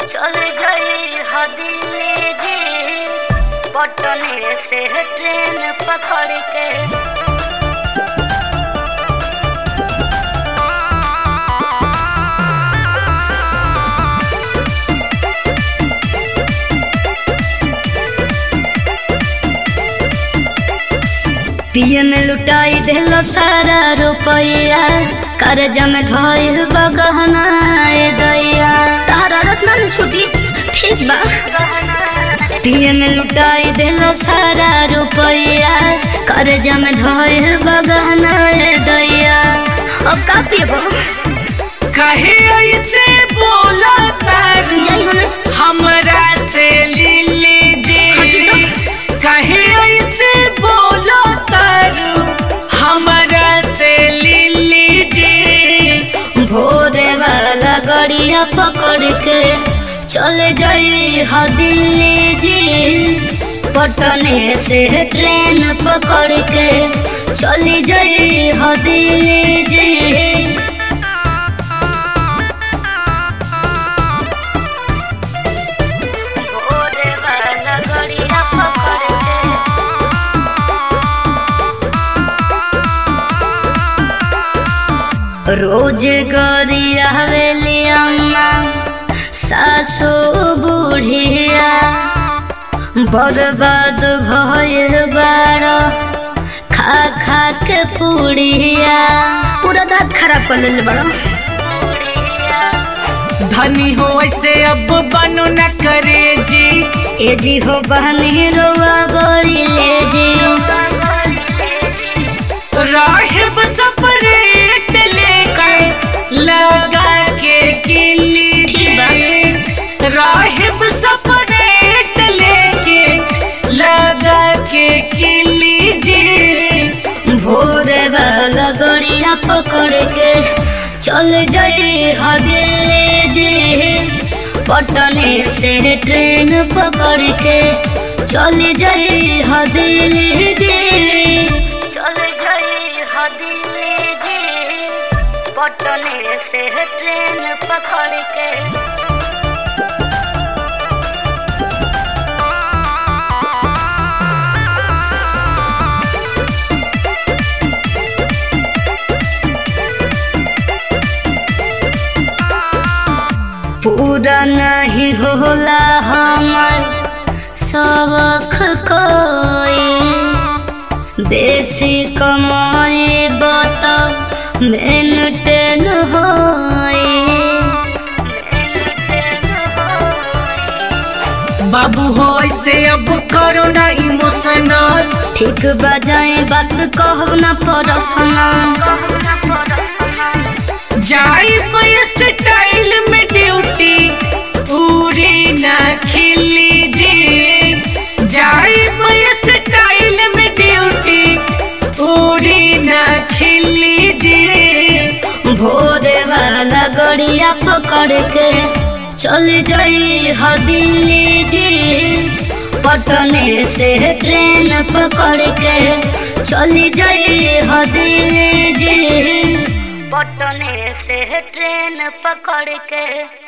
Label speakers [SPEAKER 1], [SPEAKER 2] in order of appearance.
[SPEAKER 1] चल गई हदिले जी पटने से ट्रेन पकड़ के पिए में लुटाई दिलो सारा रुपया कर्जा में धोइल बगहना ए दैया तारा रत्ना न छुटी ठीक बा पिए में लुटाई दिलो सारा रुपया कर्जा में धोइल बगहना ए दैया अब का पिएबो
[SPEAKER 2] कहे ऐसे बोला तारू
[SPEAKER 1] जाई होने
[SPEAKER 2] हमरा से लीली
[SPEAKER 1] हटी
[SPEAKER 2] जी
[SPEAKER 1] तो।
[SPEAKER 2] कहे ऐसे बोला तारू हमरा से लीली जी
[SPEAKER 1] भोरे वाला गड़िया पकड़ के चल जाई ह दिल्ली जी पटने से ट्रेन पकड़ के चली जाई ह दिल्ली जी भोरे वाला गड़िया पकड़ के रोज गरी हवेली अम्मा सासू बुढ़िया बर्बाद भइल बाड़ खा खा के पुड़िया पूरा दांत खराब कर ले बड़ा
[SPEAKER 2] धनी हो ऐसे अब बनो न करे जी
[SPEAKER 1] ए जी हो बहनी रोवा बड़ी ले जी
[SPEAKER 2] राहिब सपरेट लेके लगा के किली
[SPEAKER 1] ठीक बा।
[SPEAKER 2] जी राहिब सपरेट लेके लगा के किली जी
[SPEAKER 1] भोरे वाला गड़िया पकड़ के चल जाई हवेली जी पटने से ट्रेन पकड़ के चल जाई हवेली जी चल जाई हवेली जी पटने से ट्रेन पकड़ के पूरा नहीं होला हमर सबक कोई बेसी कमाई बता मेंटेन होई
[SPEAKER 2] बाबू हो ऐसे अब करो ना इमोशनल
[SPEAKER 1] ठीक बजाए बात कहब ना परसना
[SPEAKER 2] जाई स्टाइल में ड्यूटी पूरी ना खिली जी जाई स्टाइल में ड्यूटी पूरी ना खिली जी
[SPEAKER 1] भोरे वाला गड़िया पकड़ के चल जाई हवेली जी पटने से ट्रेन पकड़ के चली जाई हवेली जी पटने से ट्रेन पकड़ के